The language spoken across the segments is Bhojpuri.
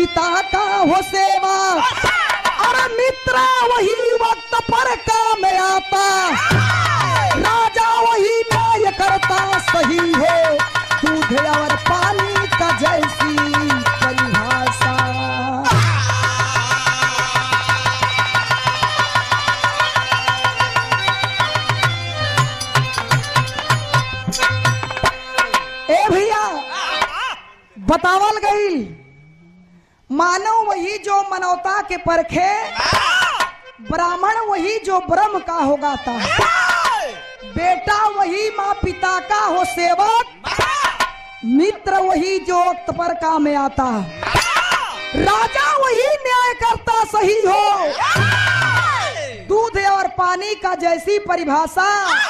पिता का हो सेवा अरे मित्र वही वक्त पर काम आता राजा वही न्याय करता सही है दूध और पानी का जैसी परिभाषा ए भैया बतावल गई मानव वही जो मानवता के परखे ब्राह्मण वही जो ब्रह्म का होगा था बेटा वही माँ पिता का हो सेवक मित्र वही जो वक्त पर काम में आता राजा वही न्याय करता सही हो दूध और पानी का जैसी परिभाषा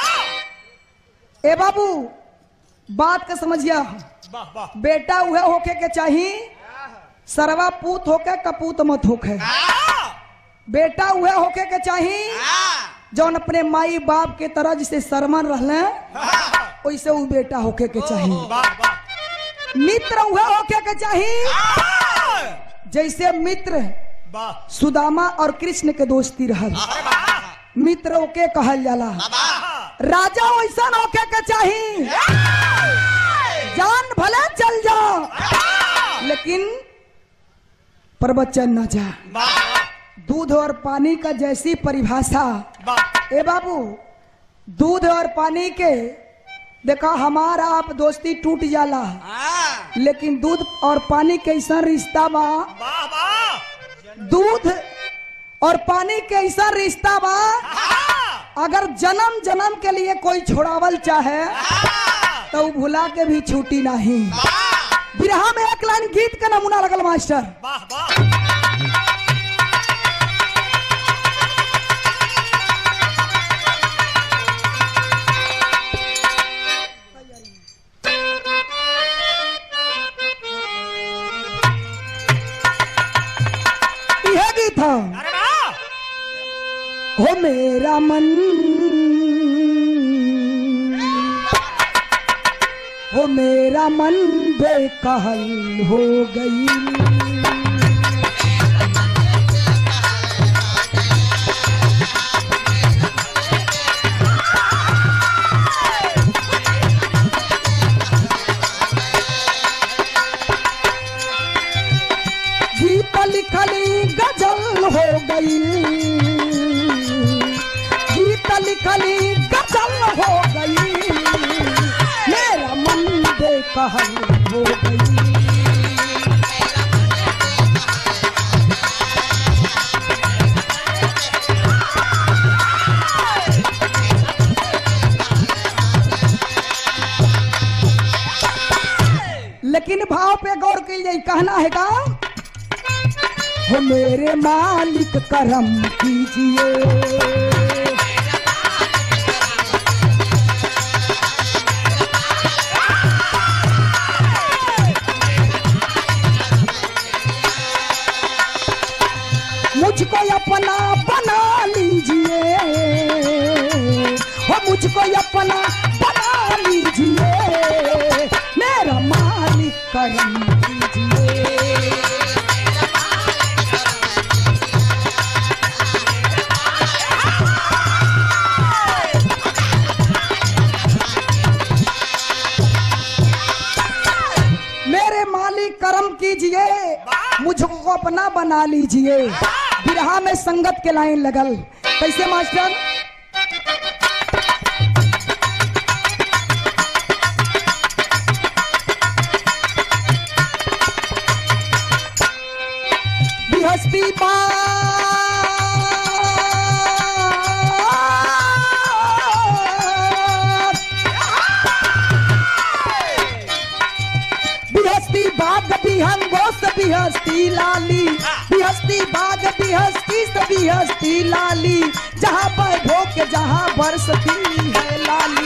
ए बाबू बात का समझिया बेटा वह होके के चाहिए सरवा पूत होके कपूत मत होके बेटा वह होके के चाहिए जौन अपने माई बाप के तरह जिसे सरमन रहले वैसे वो बेटा होके के चाहिए मित्र वह होके के चाहिए जैसे मित्र सुदामा और कृष्ण के दोस्ती रहल मित्र ओके कहल जाला राजा वैसा होके के चाहिए जान भले चल जा लेकिन प्रवचन न जा दूध और पानी का जैसी परिभाषा ए बाबू दूध और पानी के देखा हमारा आप दोस्ती टूट जाला लेकिन दूध और पानी कैसा रिश्ता बा दूध और पानी कैसा रिश्ता बा अगर जन्म जन्म के लिए कोई छोड़ावल चाहे तो वो भुला के भी छूटी नहीं बिरहा में एक लाइन गीत का नमूना लगल मास्टर यह गीत था हो मेरा मन हो मेरा मन बेकहल हो गई गीत लिखली गजल हो गई गीत लिखली गजल हो गई मेरा मन बेकहल हो गई लेकिन भाव पे गौर की जाए कहना है का हो मेरे मालिक करम कीजिए मुझको अपना बना लीजिए हो मुझको अपना बना लीजिए मेरा मालिक करम कीजिए मेरे मालिक कर्म कीजिए मुझको अपना बना लीजिए बिरहा में संगत के लाइन लगल कैसे मास्टर बिहस्ती बाग बिहन गोस्त बिहस्ती लाली बिहस्ती बाग बिहस्ती से बिहस्ती लाली जहाँ पर भोग जहाँ बरसती है लाली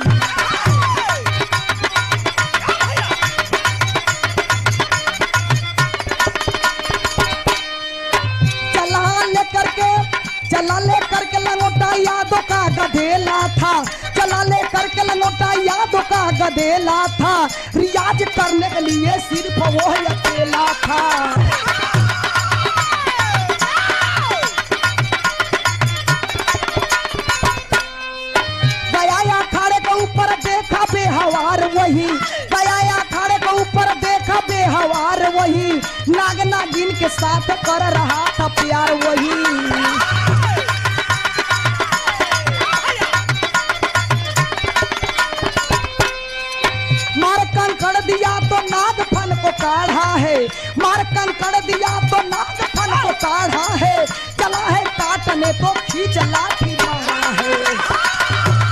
चला ले करके चला ले करके लंगोटा यादों का गधेला था चला ले करके लंगोटा यादों का गधेला था रियाज करने के लिए सिर्फ वो ही अकेला था नाग नागिन के साथ कर रहा था प्यार वही मार कंकड़ दिया तो नाग फन को काढ़ा है मार कंकड़ दिया तो नाग फन को काढ़ा है चला है काटने तो खींच लाठी मारा है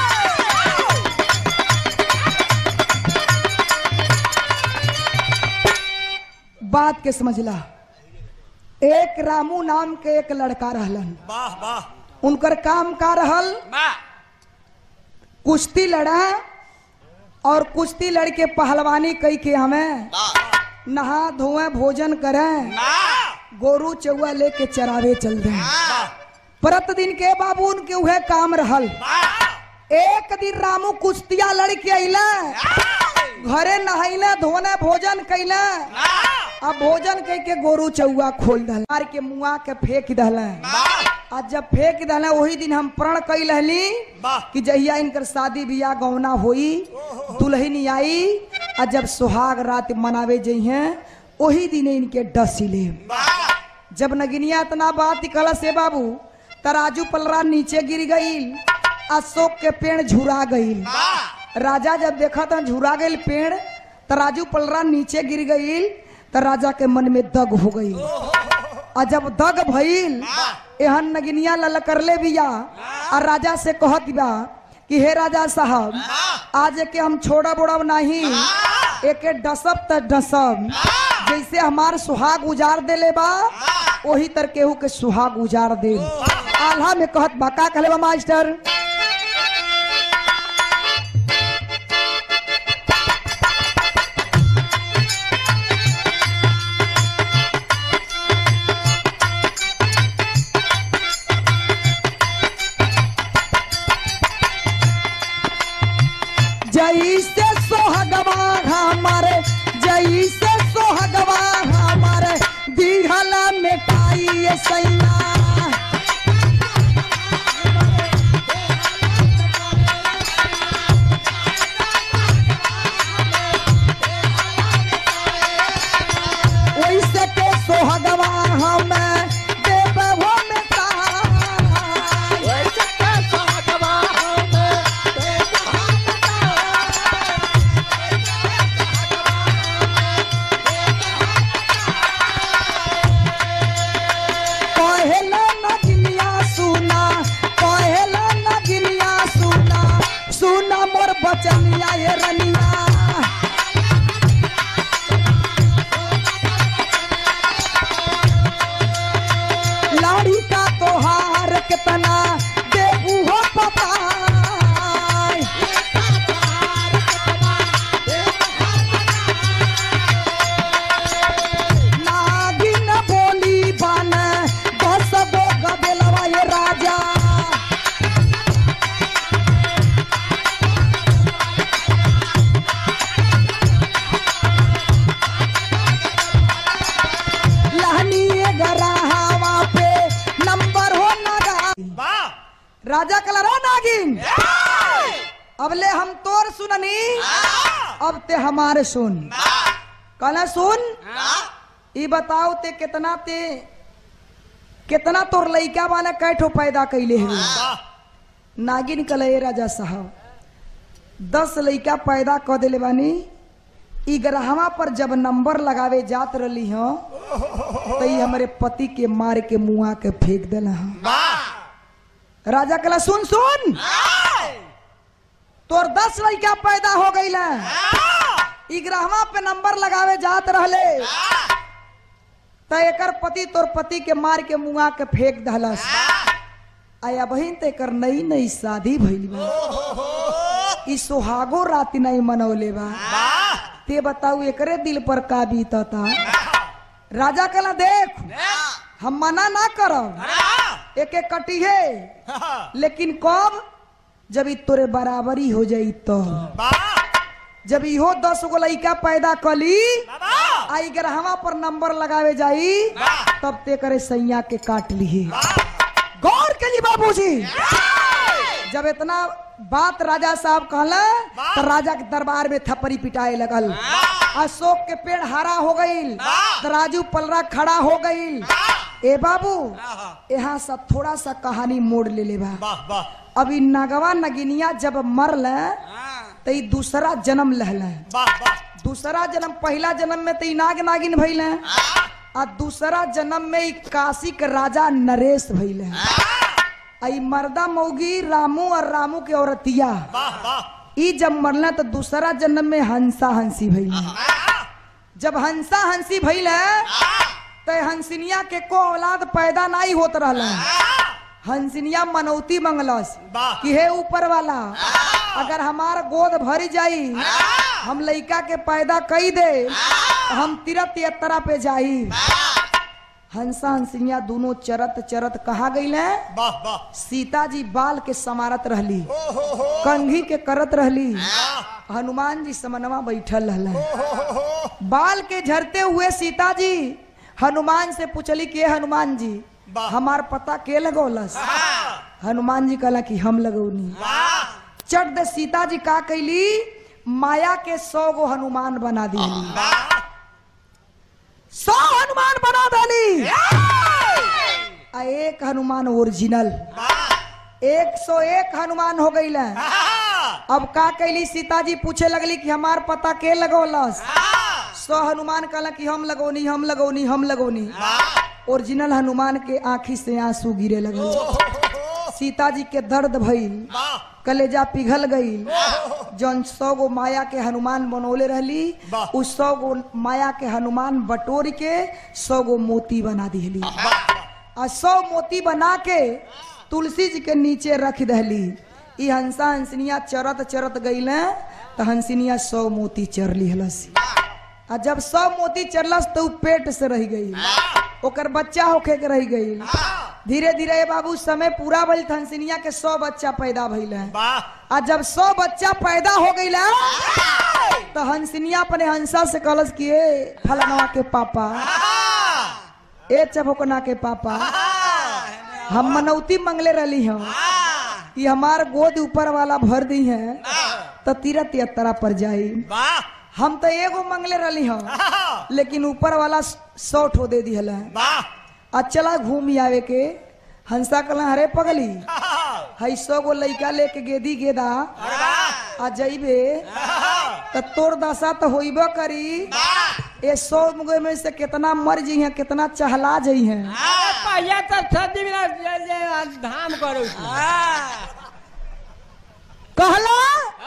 बात के समझला एक रामू नाम के एक लड़का रहलन वाह वाह उनकर काम का रहल वाह कुश्ती लड़ा और कुश्ती लड़के पहलवानी कई के हमें नहा धोए भोजन करें गोरू चौआ लेके चरावे चल दे प्रतिदिन के बाबू उनके उहे काम रहल एक दिन रामू कुश्तिया लड़के अइला घरे नहैला धोने भोजन कैला अब भोजन कह के गोरू चौआ खोल दल मार के मुआ के फेंक दल आ जब फेंक दल वही दिन हम प्रण कई रहली वाह कि जहिया इनकर शादी बियाह गौना होई दुल्हन आई आ जब सुहाग रात मनावे जइहे वही दिन इनके डसिले जब नगिनिया इतना बात कहला से बाबू तराजू पलरा नीचे गिर गईल अशोक के पेड़ झुरा गईल राजा जब देखा था झुरा गईल पेड़ तराजू पलरा नीचे गिर गईल त राजा के मन में दग हो गई और जब दग भइल एहन नगिनिया ललकरले बिया और राजा से कहत बा कि हे राजा साहब आज के हम छोड़ा बोड़ब नहीं एके डसब त डसब जैसे हमार सुहाग उजार देले बा वही तर केहू के सुहाग उजार दे आल्हा में कहत बा का कहले बा मास्टर जैसे सोहगवा हमारे जैसे सोहगवा हमारे दिहला मिटाई ये सैया वैसे के सोहगवा हमें देवो मिटाई पहला नगिनिया सुना पहला नगिनिया सुना सुना मोर बचनिया ये रनिया लाड़ी का तोहार कितना देबू हो पता नागिन बोली बन दस गो गबेलवा ये राजा लहनी गराहवा पे नंबर हो नगा वाह राजा कलरा नागिन अबले हम तोर सुननी अब ते हमारे सुन कहना सुन ई बताओ ते कितना ते कितना तोर लइका वाला कैठो पैदा कैले हुए वाह नागिन कले राजा साहब दस लइका पैदा क देले बानी ई ग्रहवा पर जब नंबर लगावे जात रही हो तो ई हमारे पति के मार के मुआ के फेंक देला हं। वाह राजा कला सुन सुन तोर दस लड़का पैदा हो गई ई ग्रहवा पे नंबर लगावे जात रहले त एकर पति तोर पति के मार के मुआ के फेंक दहलस आया बहिन ते एकर नई नई शादी भइल बा ई सुहागो राति नहीं मनौले बा वाह ते बताऊ एकरे दिल पर का बीतता राजा कला देख हम मना ना करब एक एक कटी है लेकिन कब जब ई तोरे बराबरी हो जाई तो वाह जब इहो दस गो लइका पैदा कली वाह आई ग्रहवा पर नंबर लगावे जाई तब ते करे सैया के काट ली गौर के लिए बाबूजी जब इतना बात राजा साहब कहला वाह। तो राजा के दरबार में थप्पड़ी पिटाए लगल अशोक के पेड़ हरा हो गईल वाह। तराजू पलरा खड़ा हो गईल ए बाबू आहा। यहाँ सब थोड़ा सा कहानी मोड़ ले ले बा वाह वाह अभी नगवा नगिनिया जब मरल तो ई दूसरा जन्म लहल वाह वाह दूसरा जन्म पहला जन्म में तो ई नाग नागिन भइल आ दूसरा जन्म में ई काशी के राजा नरेश भइल आ ई मर्दा मौगी रामू और रामू के औरतिया वाह वाह ई जब मरल तो दूसरा जन्म में हंसा हंसी भइल जब हंसा हंसी भइल तो हंसिनिया के को औलाद पैदा नहीं होत रहल हंसिनिया मनौती मंगलस वाह कि हे ऊपर वाला अगर हमार गोद भर जाई हम लइका के पैदा कई दे तो हम तीरथ यात्रा पे जाई हंसा हंसिया दोनों चरत चरत कहा गई वाह वाह सीता जी बाल के समारत रहली ओ हो हो कंघी के करत रहली वाह हनुमान जी समनवा बैठल रहल ओ हो हो हो बाल के झरते हुए सीता जी हनुमान से पूछली कि "ए हनुमान जी वाह। हमार पता के लगौलस वाह हनुमान जी कहला कि हम लगौनी वाह चट दे सीता जी का कैली माया के सौ गो हनुमान बना दी वाह सौ हनुमान बना डाली आ एक हनुमान ओरिजिनल वाह एक सौ एक हनुमान हो गई अब का कैली सीता जी पूछे लगली कि हमार पता के लगौलस सौ हनुमान कहला कि हम लगौनी हम लगौनी हम लगौनी ओरिजिनल हनुमान के आंखी से आंसू गिरे लगे सीता जी के दर्द भइल कलेजा पिघल गई जौन सौ गो माया के हनुमान बनौले रहली वाह। उस सौ गो माया के हनुमान बटोर के सौ गो मोती बना दिहली आ सौ मोती बना के तुलसी जी के नीचे रख दहली ई हंसा हंसनिया चरत चरत गईल तो हंसनिया सौ मोती चर लिहलस आ जब सौ मोती चरलस तो उ पेट से रह गई ओकर बच्चा होके के रह गई धीरे धीरे ए बाबू समय पूरा भइल त हंसिनिया के सौ बच्चा पैदा भइल आ जब सौ बच्चा पैदा हो गई तो हंसिनिया अपने हंसा से कहलस कि ए फलनवा के पापा ए चबोकना के पापा हम मनौती मंगले रहली हम कि हमार गोद ऊपर वाला भर दी है तो तीरथ यात्रा पर जाई हम तो एगो मंगले रहली हम लेकिन ऊपर वाला सौ ठो दे दिहल आ चला घूम आवे के हंसा कहला अरे पगली हई सौ गो लइका लेके गेदी गेदा आ जइबे त तोर दशा तो होइबे करी ए सौ मुगे में से कितना मर जी हैं कितना चहला जई हैं पहिया तो सदी बिना जे- जे धाम करू कहला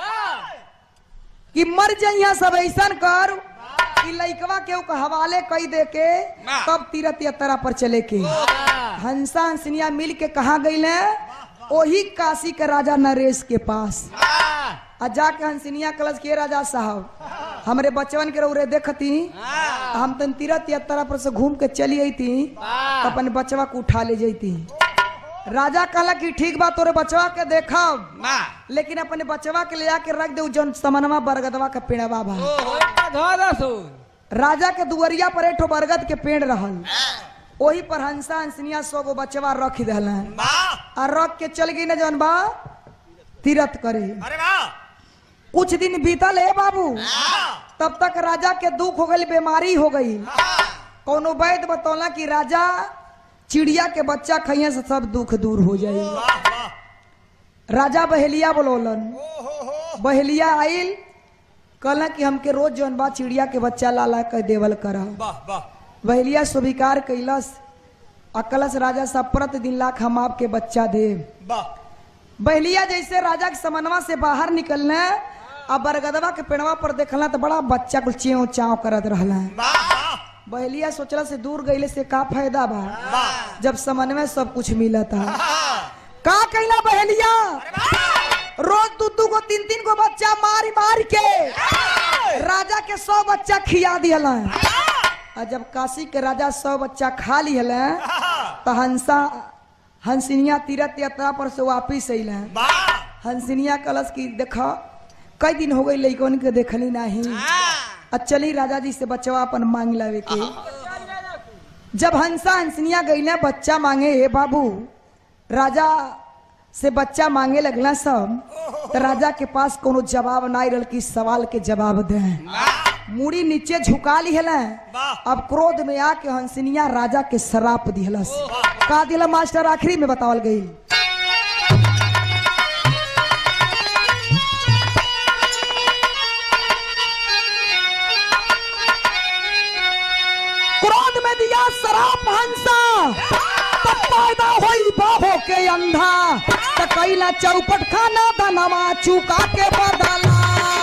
कि मर जइया सब ऐसन कर कि लइकवा के उ हवाले कई दे के तब तीरथ यात्रा पर चले के हंसा हंसनिया मिल के कहा गई ओही काशी के राजा नरेश के पास आ जाके हंसनिया कलश के राजा साहब हमरे बचवन के रौरे देखती हम तन तीरथ यात्रा पर से घूम के चली अती अपन बचवा को उठा ले जती राजा कहला कि ठीक बा तोरे बचवा के देखब लेकिन अपने बचवा के ले आके रख दे जौन समनवा बरगदवा का पेड़वा बा धो दसू राजा के दुवरिया पर एठो बरगद के पेड़ रहल ओही पर हंसा हंसनिया सौ गो बचवा रख दहल आ रख के चल गई न जौन बा तीरथ करे अरे वाह कुछ दिन बीतल है बाबू तब तक राजा के दुख हो गई बीमारी हो गई कोनो वैद्य बतौला कि राजा चिड़िया के बच्चा खइया से सब दुख दूर हो जाई वाह वाह राजा बहेलिया बोलौलन ओ हो हो बहेलिया आइल कहला कि हमके रोज जौन बा चिड़िया के बच्चा लाला के देवल करा वाह वाह बहेलिया स्वीकार कैलस अकलस राजा सब प्रतिदिन लाख हम आपके बच्चा दे वाह बहलिया जैसे राजा के समनवा से बाहर निकलने आ बरगदवा के पेड़वा पर देखला तो बड़ा बच्चा कुल चेव चाव करत रहला वाह वाह बहलिया सोचला से दूर गईले से का फायदा बा वाह जब समन में सब कुछ मिला था का कैला बहलिया रोज दू दू गो तीन तीन गो बच्चा मारी मार के राजा के सौ बच्चा खिया दियल आ जब काशी के राजा सौ बच्चा खा लिहल तो हंसा हंसिनिया तीरथ यात्रा पर से वापिस अल वाह हंसिनिया कलश की देखा कई दिन हो गई लइकन के देखली नहीं आ चली राजा जी से बचवा अपन मांग लावे के जब हंसा हंसनिया गई बच्चा मांगे हे बाबू राजा से बच्चा मांगे लगला सब तो राजा के पास कोनो जवाब ना रहल कि सवाल के जवाब दे मुड़ी नीचे झुका ली है वाह। अब क्रोध में आके हंसनिया राजा के शराप दिहलस का दिला मास्टर आखिरी में बतावल गई क्रोध में दिया शराप हंसा तब पैदा होई बाहो के अंधा त कैला चौपट खाना दनवा चुका के बदला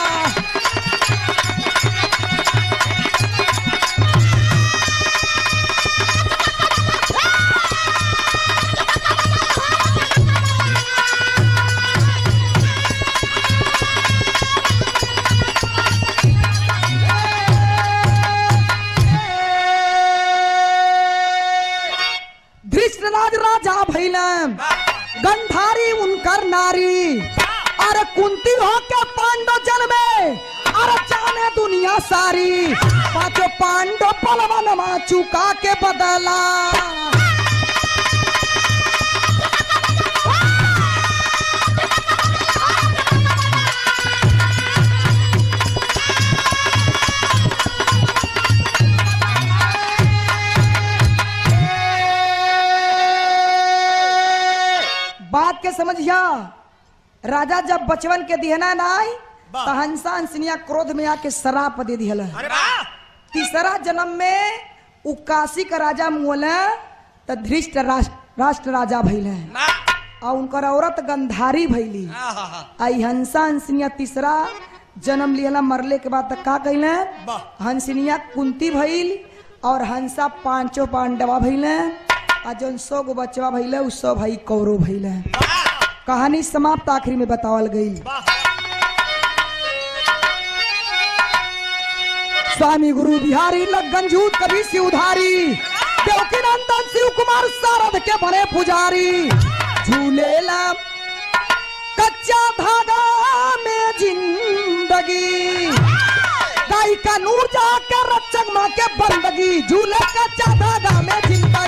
धृष्टराज राजा भैलम गंधारी उनकर नारी अरे कुंती हो के पांडव जन में अरे जाने दुनिया सारी पांचों पांडव पलवन चुका के बदला बात के समझिया राजा जब बचवन के दिहना नाई वाह। तो हंसा हंसनिया क्रोध में आके शराप दे दिहला अरे वाह तीसरा जन्म में उ काशी का राजा मुहला त धृष्ट राष्ट्र राष्ट्र राजा भैले वाह और उनकर औरत गंधारी भैली आहा आई हंसा हंसनिया तीसरा जन्म लिहला मरले के बाद तक का कहले वाह। हंसनिया कुंती भइल और हंसा पांचों पांडवा भइले आ जौन सौ गो बचवा भइले उ सौ भाई कौरव भइले वाह कहानी समाप्त आखिरी में बतावल गई वाह स्वामी गुरु बिहारी लगन जूत कभी से उधारी देवकी नंदन शिव कुमार सारद के बने पुजारी झूलेला कच्चा धागा में जिंदगी गाय का नूर जाकर रक्षक माँ के बंदगी झूले कच्चा धागा में जिंदगी